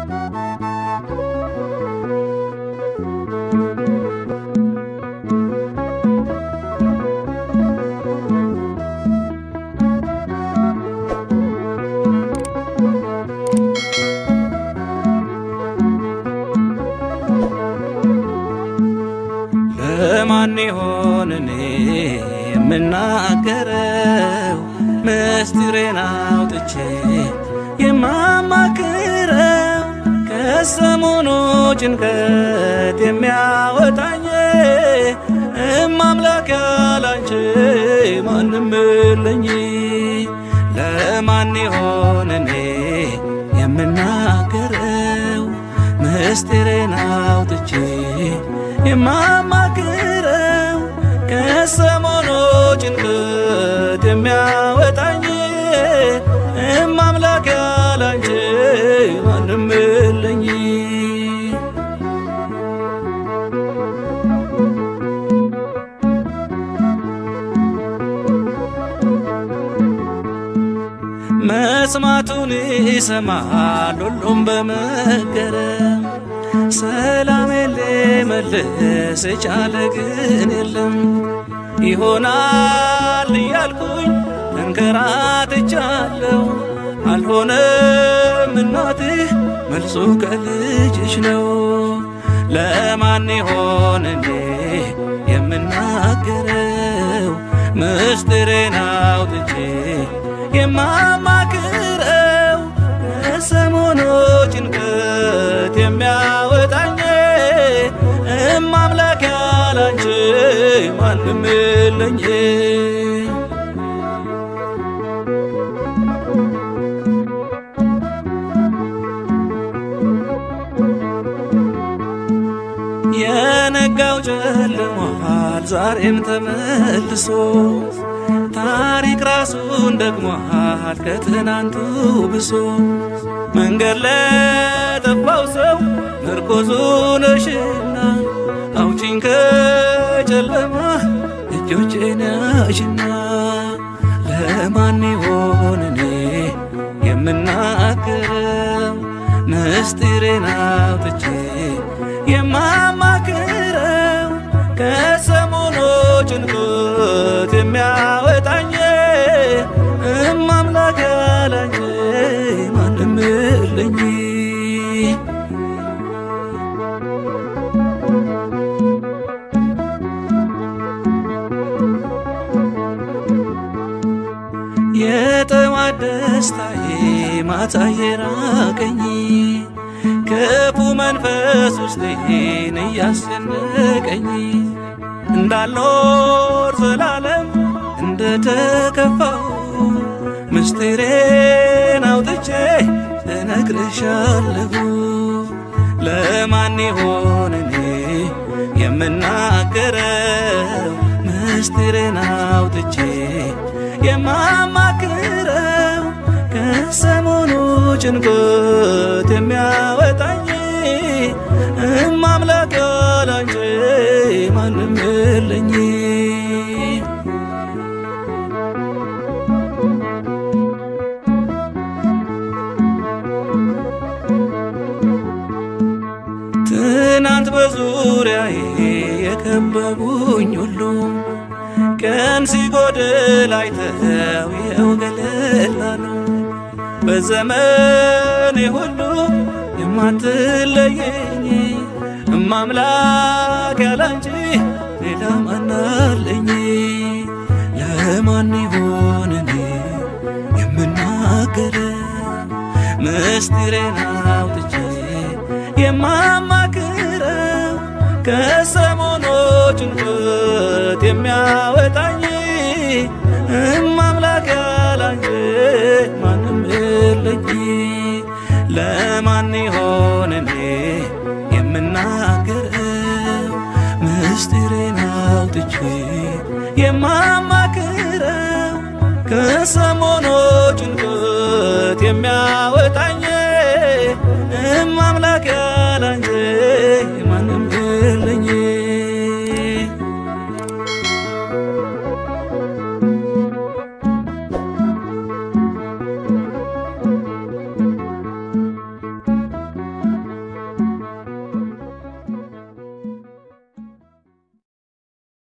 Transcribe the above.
ለማን ይሆን እኔ የምናገረው ምስጢሬን አውጥቼ የማማክረው ከሰሞኑ ጭንቀት የሚያወጣኝ እማምላክ ያላንቺ ማንም የለኝ። ለማን ይሆን እኔ የምናገረው ምስጢሬን አውጥቼ የማማክረው ከሰሞኑ ጭንቀት የሚያወጣኝ እማምላክ ያላንቺ ማንም የለኝ። መስማቱን ይሰማል ሁሉም በመገረም ሰላም ሊመልስ የቻለ ግን የለም። ይሆናል እያልኩኝ እንከራትቻለሁ። አልሆነም እናትህ መልሱ ከልጅሽ ነው። ለማን ይሆን እኔ የምናገረው ምስጢሬን አውጥቼ የማማክረው ከሰሞኑ ጭንቀት የሚያወጣኝ እማምላክ ያላንቺ ማንም የለኝ። የነጋው ጨልሟል ዛሬም ተመልሶ ታሪክ ራሱን ደግሟል ከትናንቱ ብሶ መንገድ ለጠፋው ሰው ምርኮዙ ነሽና አውጪኝ ከጨለማ እጆቼን ያዥና ለማን ይሆን እኔ የምናገረው ምስጢሬን አውጥቼ የማማክረው ከሰሞኑ ጭንቀት የሚያወጣኝ እማምላክ ያላንቺ ማንም የለኝ። የጠዋት ደስታዬ ማታ የራቀኝ ክፉ መንፈስ ውስጤን እያስጨነቀኝ እንዳልኖር ዘላለም እንደተከፋው ምስጢሬን አውጥቼ እነግርሻለሁ። ለማን ይሆን እኔ የምናገረው ምስጢሬን አውጥቼ የማማክረው ከሰሞኑ ጭንቀት የሚያወጣኝ እማምላክ ያላንቺ ማንም የለኝ። ትናንት በዙሪያዬ የከበቡኝ ሁሉ ቀን ሲጎድል አይተው ይኸው ገለል አሉ። በዘመኔ ሁሉ የማትለየኝ እማምላክ ያላንቺ ሌላ ማን አለኝ? ለማን ይሆን እኔ የምናገረው ምስጢሬን አውጥቼ የማማክረው ከሰሞኑ ጭንቀት የሚያወጣኝ እማምላክ ያላንቺ ማንም የለኝ። ለማን ይሆን እኔ የምናገረው ምስጢሬን አውጥቼ የማማክረው ከሰሞኑ ጭንቀት የሚያወ